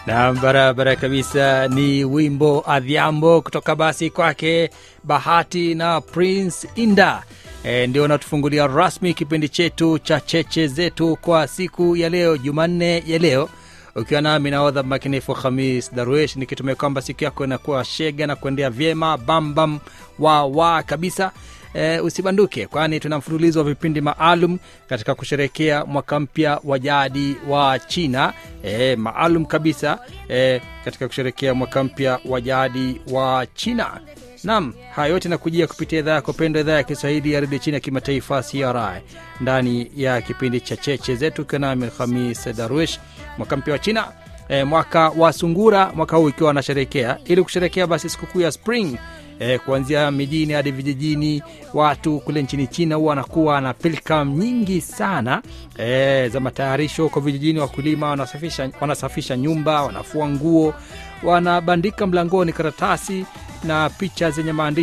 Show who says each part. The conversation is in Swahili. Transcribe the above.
Speaker 1: na barabara kabisa ni wimbo adhiambo kutoka basi kwake bahati na prince inda e, ndio natufungulia rasmi kipindi chetu cha cheche zetu kwa siku ya leo jumanne ya leo ukiwa nami naodha makinifu hamis darwish nikitumia kwamba siku yako inakuwa shega na kuendea vyema bambam wa wa kabisa e, usibanduke kwani tuna mfululizo wa vipindi maalum katika kusherekea mwaka mpya wa jadi wa china e, maalum kabisa e, katika kusherekea mwaka mpya wa jadi wa china nam haya yote nakujia kupitia idhaa yako pendwa idhaa ya kiswahili ya redio chini ya kimataifa cri ndani ya kipindi cha cheche zetu ukiwa nami hamis darwish mwaka mpya wa china e, mwaka wa sungura mwaka huu ikiwa wanasherekea ili kusherekea basi sikukuu ya spring e, kuanzia mijini hadi vijijini watu kule nchini china huwa wanakuwa na pilkam nyingi sana e, za matayarisho kwa vijijini wakulima wanasafisha, wanasafisha nyumba wanafua nguo wanabandika mlangoni karatasi na picha zenye maandishi